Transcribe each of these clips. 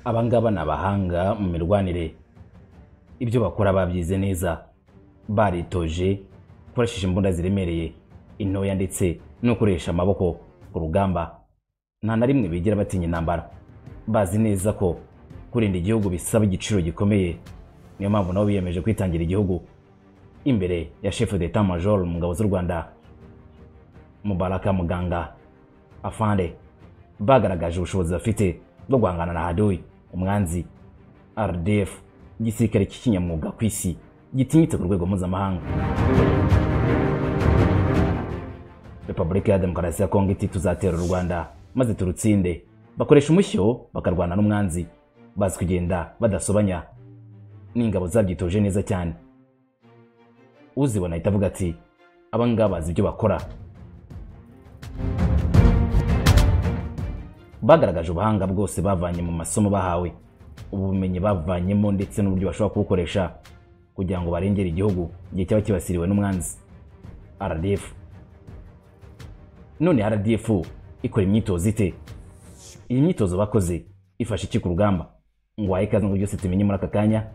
aba ngaba ni abahanga mu mirwanire ibyo bakora babyize neza baritoje gukoresheje imbunda ziremereye intoya ndetse no gukoresha amaboko ku rugamba nta na rimwe bigira batinya intambara bazi neza ko kurinda igihugu bisaba igiciro gikomeye niyo mpamvu nabo biyemeje kwitangira igihugu imbere ya chef d'etat major mu ngabo z'u rwanda mubaraka muganga afande bagaragaje ubushobozi bafite bwo guhangana na hadoyi umwanzi rdf igisirikare cy'ikinyamwuga ku isi gitinyitse ku rwego mpuzamahanga repubulika ya demokarasi ya kongo iti tuzatera u rwanda maze turutsinde bakoresha umushyo bakarwana n'umwanzi bazi kugenda badasobanya n'ingabo zabyitoje neza cyane uzibona ahita avuga ati abangaba bazi ibyo bakora bagaragaje ubuhanga bwose bavanye mu masomo bahawe ubumenyi bavanyemo ndetse n'uburyo bashobora kubukoresha kugira ngo barengere igihugu igihe cyaba kibasiriwe n'umwanzi rdf none rdf ikora imyitozo ite iyi myitozo bakoze ifashe iki ku rugamba ngo wahe ikaze ngo byose tumenye muri aka kanya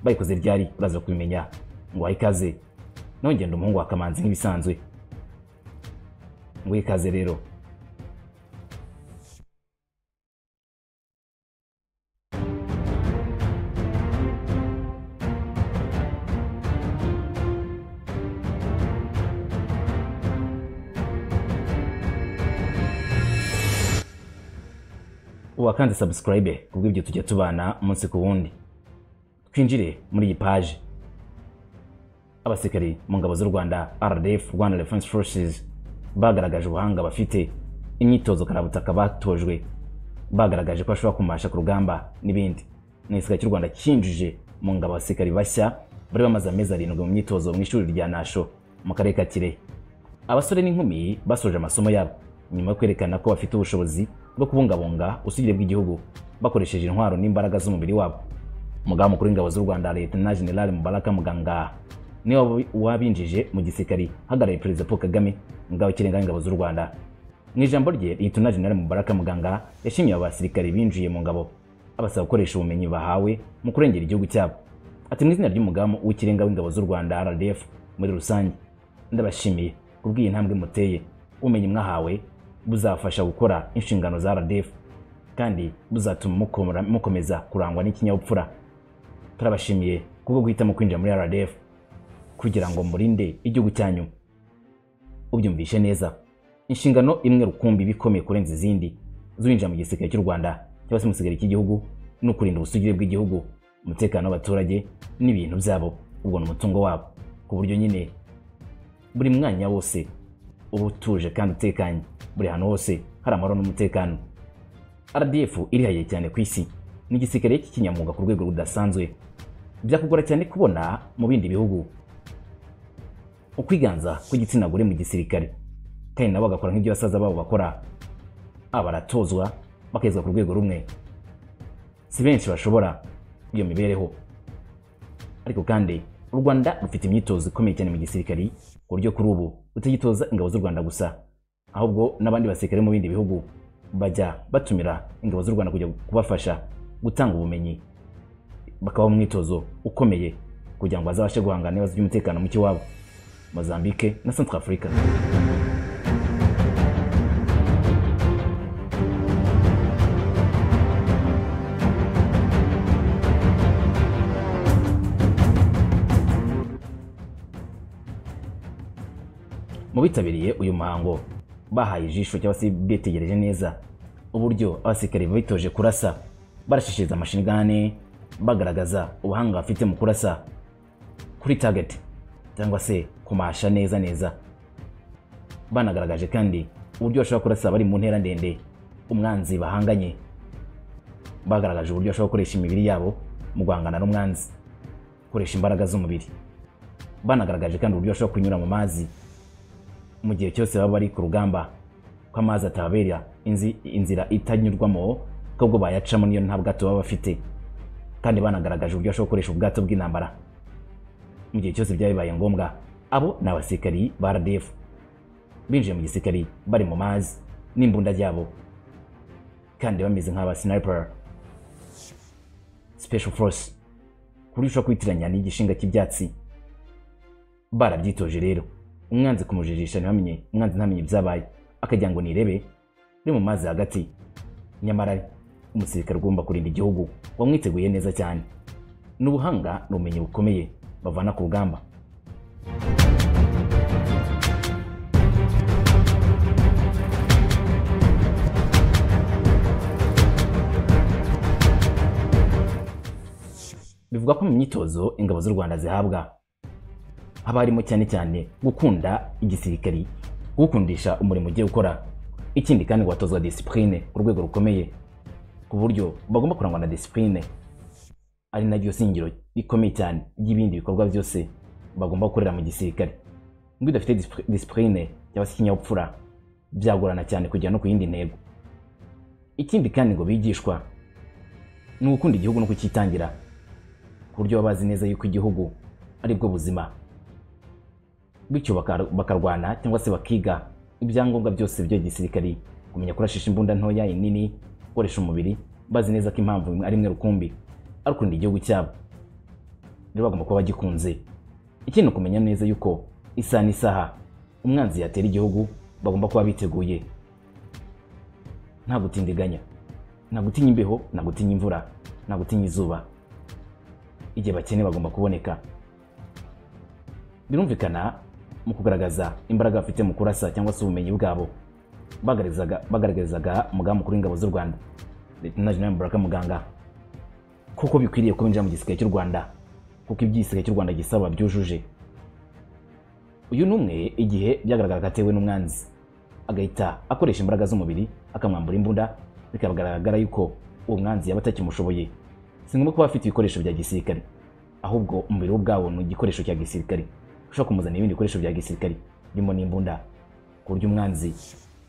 bayikoze ryari uraza kubimenya ngo wahe ikaze nongenda umuhungu wa kamanzi nk'ibisanzwe ngo wihe ikaze rero wakanze subscribe kubwo ibyo tujya tubana umunsi ku wundi twinjire muri iyi paji abasirikari mu ngabo z'u rwanda rdf rwanda defense forces bagaragaje ubuhanga bafite imyitozo karabutaka batojwe bagaragaje ko bashobora kumasha ku rugamba n'ibindi ni igisirikare cy'u rwanda cyinjije mu ngabo abasirikari bashya bari bamaze amezi arindwi mu myitozo mu ishuri rya nasho mu karere ka kirehe abasore n'inkumi basoje amasomo yabo nyuma yo kwerekana ko bafite ubushobozi bwo kubungabunga ubusugire bw'igihugu bakoresheje intwaro n'imbaraga z'umubiri wabo umugaba mukuru w'ingabo z'u rwanda leta general mubaraka muganga niwe wabinjije mu gisirikari hagarariye perezida paul kagame umugaba w'ikirenga w'ingabo z'u rwanda mu ijambo rye leta general mubaraka muganga yashimiye aba basirikari binjiye mu ngabo abasaba gukoresha ubumenyi bahawe mu kurengera igihugu cyabo ati mu izina ry'umugaba w'ikirenga w'ingabo z'u rwanda rdf muri rusange ndabashimiye kubw'iyi ntambwe muteye ubumenyi mwahawe buzafasha gukora inshingano za RDF kandi buzatuma mukomeza kurangwa n'ikinyabupfura turabashimiye kubwo guhitamo kwinjira muri RDF kugira ngo murinde igihugu cyanyu ubyumvishe neza inshingano imwe rukumbi ibikomeye kurenza izindi zuwinjira mu gisirikare cy'u Rwanda cyangwa se mu gisirikare cy'igihugu ni ukurinda ubusugire bw'igihugu umutekano w'abaturage n'ibintu byabo ubwo ni umutungo wabo ku buryo nyine buri mwanya wose uba utuje kandi utekanye buri hantu hose hari amahoro n'umutekano rdf irihaye cyane ku isi ni igisirikare cy'ikinyamwuga ku rwego rudasanzwe byakugora cyane kubona mu bindi bihugu ukwiganza kw'igitsina gore mu gisirikare kandi nabo bagakora nk'ibyo basaza babo bakora baratozwa bakagezwa ku rwego rumwe si benshi bashobora iyo mibereho ariko kandi u rwanda rufite imyitozo ikomeye cyane mu gisirikare ku buryo kuri ubu utagitoza ingabo z'u rwanda gusa ahubwo n'abandi basirikare mu bindi bihugu bajya batumira ingabo z'u Rwanda kujya kubafasha gutanga ubumenyi bakabaho umwitozo ukomeye kugira ngo bazabashe guhangana n'ibibazo by'umutekano muke wabo Mozambique na Central Africa mu bitabiriye uyu muhango bahaye ijisho cyangwa se bitegereje neza uburyo abasirikare bitoje kurasa barashishiriza amashingane bagaragaza ubuhanga bafite mu kurasa kuri target cyangwa se kumasha neza neza banagaragaje kandi uburyo bashobora kurasa bari mu ntera ndende umwanzi bahanganye bagaragaje uburyo bashobora gukoresha imibiri yabo mu guhangana n'umwanzi gukoresha imbaraga z'umubiri banagaragaje kandi uburyo bashobora kunyura mu mazi mu gihe cyose baba bari ku rugamba ko amazi atababera inzira itanyurwamo ahubwo bayacamo niyo nta bwato baba bafite kandi banagaragaje uburyo bashobora gukoresha ubwato bw'intambara mu gihe cyose byaba bibaye ngombwa abo ni abasirikari ba RDF binjiye mu gisirikari bari mu mazi n'imbunda ryabo kandi bameze nk'aba sniper special force ku buryo ushobora kwitiranya n'igishinga cy'ibyatsi barabyitoje rero umwanzi kumujijisha ntibamenye umwanzi ntamenye ibyabaye akagira ngo nirebe uri mu mazi hagati nyamara umusirikare ugomba kurinda igihugu wamwiteguye neza cyane ni ubuhanga ni ubumenyi bukomeye bavana ku rugamba bivugwa ko mu myitozo ingabo z'u rwanda zihabwa haba harimo cyane cyane gukunda igisirikari gukundisha umurimo ugiye gukora ikindi kandi watozwa disipurine ku rwego rukomeye ku buryo bagomba kurangwa na disipurine ari naryo singiro rikomeye cyane ry'ibindi bikorwa byose bagomba gukorera mu gisirikare ngo udafite disipurine cyangwa se ikinyabupfura byagorana cyane kugera no ku yindi ntego ikindi kandi ngo bigishwa ni ugukunda igihugu no kucyitangira ku buryo baba bazi neza yuko igihugu ari bwo buzima bityo bakarwana cyangwa se bakiga ibyangombwa byose bya gisirikari kumenya kurashisha imbunda ntoya inini gukoresha umubiri bazi neza ko impamvu ari imwe rukumbi arikunda igihugu cyabo rero bagomba kuba bagikunze ikindi ukumenya neza yuko isaha n'isaha umwanzi yatera igihugu bagomba kuba biteguye nta gutindiganya nta gutinya imbeho nta gutinya imvura nta gutinya izuba igihe bakene bagomba kuboneka birumvikana mu kugaragaza imbaraga bafite mu kurasa cyangwa se ubumenyi bwabo bagaragazaga umugambi mukuru w'ingabo z'u rwanda leta jenerali mbaraka muganga kuko bikwiriye kwinjira mu gisirikare cy'u rwanda kuko iby'igisirikare cy'u rwanda gisaba byujuje uyu ni umwe igihe byagaragaraga atewe n'umwanzi agahita akoresha imbaraga z'umubiri akamwambura imbunda bikagaragara yuko uwo mwanzi yaba atakimushoboye si ngombwa kuba afite ibikoresho bya gisirikare ahubwo umubiri we ubwawo ni igikoresho cya gisirikare ushobora kumuzanira ibindi bikoresho bya gisirikare birimo n'imbunda ku buryo umwanzi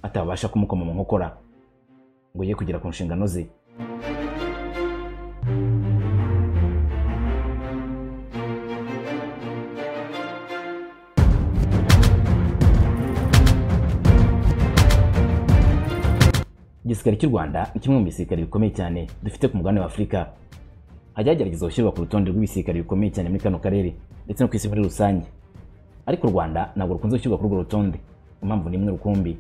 atabasha kumukoma mu nkokora ngo ye kugera ku nshingano ze igisirikare cy'u rwanda ni kimwe mu bisirikare bikomeye cyane dufite ku mugabane wa afurika hajya hagerageza gushyirwa ku rutonde rw'ibisirikare bikomeye cyane muri kano karere ndetse no ku isi muri rusange ariko u rwanda ntabwo rukunze gushyirwa kuri urwo rutonde impamvu ni imwe rukumbi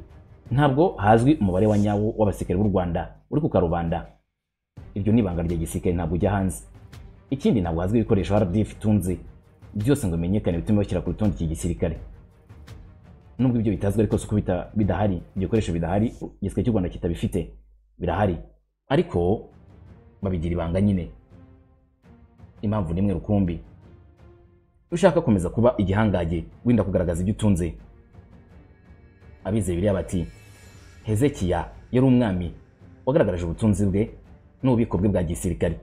ntabwo hazwi umubare wa nyawo w'abasirikare b'u Rwanda uri ku karubanda iryo ni ibanga rya gisirikare ntabwo ujya hanze ikindi ntabwo hazwi ibikoresho RDF itunze byose ngo bimenyekane bitume bashyira ku rutonde cy'igisirikare nubwo ibyo bitazwi ariko suko bidahari ibikoresho bidahari igisirikare cy'u Rwanda kitabifite birahari ariko babigira ibanga nyine impamvu ni imwe rukumbi ushaka komeza kuba igihangaje wenda kugaragaza ibyo utunze abize biriya bati hezekiya yari umwami wagaragaje ubutunzi bwe n'ububiko bwe bwa gisirikare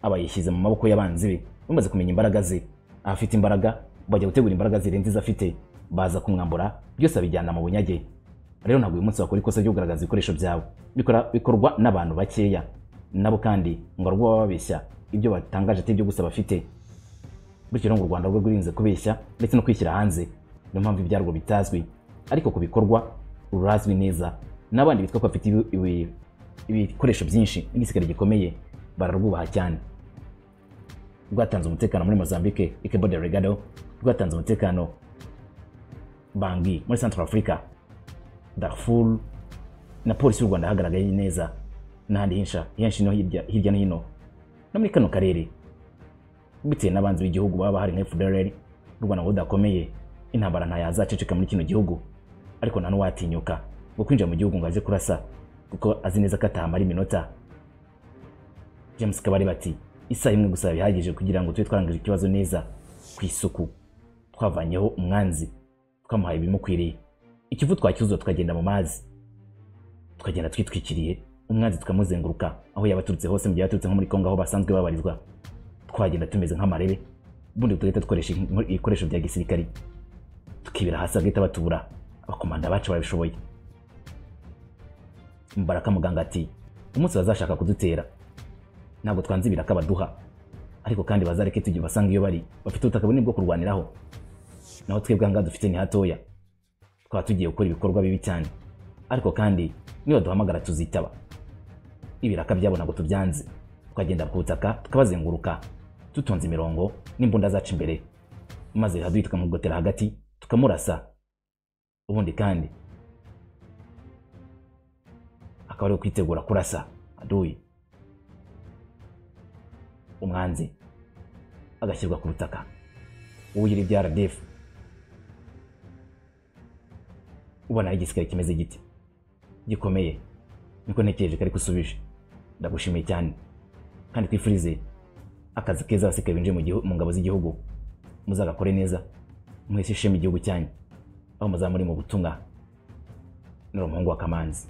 aba yishyize mu maboko y'abanzi be bamaze kumenya imbaraga ze afite imbaraga bajya gutegura imbaraga zirenze izo afite baza kumwambura byose abijyana mu bunyage rero ntabwo uyu munsi wakora ikosa ryo kugaragaza ibikoresho byawe bikorwa n'abantu bakeya nabo kandi ngo rwo baba babeshya ibyo batangaje atari byo gusa bafite bityo rero ngo u rwanda rwo rwirinze kubeshya ndetse no kwishyira hanze niyo mpamvu ibyarwo bitazwi ariko ku bikorwa rurazwi neza n'abandi bitwa ko bafite ibikoresho byinshi n'igisirikare gikomeye bararwubaha cyane rwatanze umutekano muri mozambique ikebo de regado rwatanze umutekano bangi muri central africa darfur na polisi y'u rwanda hagaragaye neza n'ahandi hensha henshi no hirya no hino no muri kano karere bitewe n'abanzi b'igihugu baba bahari nka fdrl u rwanda ngo rudakomeye intambara nta yazaceceka muri kino gihugu ariko nta n'uwatinyuka ngo kwinjira mu gihugu ngo aze kurasa kuko azi neza ko atahamara iminota james kabari bati isaha imwe gusa bihagije kugira ngo tube twarangije ikibazo neza ku isuku twavanyeho umwanzi twamuhaye ibimukwiriye ikivu twacyuzura tukagenda mu mazi tukagenda twitwikiriye umwanzi tukamuzenguruka aho yabaturutse hose mu gihe yaturutse nko muri kongo aho basanzwe babarizwa twagenda tumeze nk'amarebe ubundi tugahita dukoresha ibikoresho bya gisirikari tukibera hasi bagahita batubura abakomanda bacu barabishoboye mbaraka muganga ati umunsi bazashaka kudutera ntabwo twanze ibiraka baduha ariko kandi bazareke tujye basanga iyo bari bafite ubutaka bunini bwo kurwaniraho naho twebwe ahangaha dufite ni hatoya twaba tugiye gukora ibikorwa bibi cyane ariko kandi niba duhamagara tuzitaba ibiraka byabo ntabwo tubyanze tukagenda ku butaka tukabazenguruka tutonze imirongo n'imbunda zacu imbere maze haduyi tukamugotera hagati tukamurasa ubundi kandi akaba ari kwitegura kurasa haduyi umwanzi agashyirwa ku butaka uwugira ibya RDF ubona ari igisirikare kimeze giti gikomeye niko ntekereje kari gusubije ndagushimiye cyane kandi twifurize akazi keza abasirikare binjiye mu gihu- mu ngabo z'igihugu muzagakore neza mwese ishema igihugu cyanyu aho muzaba muri mu butumwa n'uriya muhungu wa kamanzi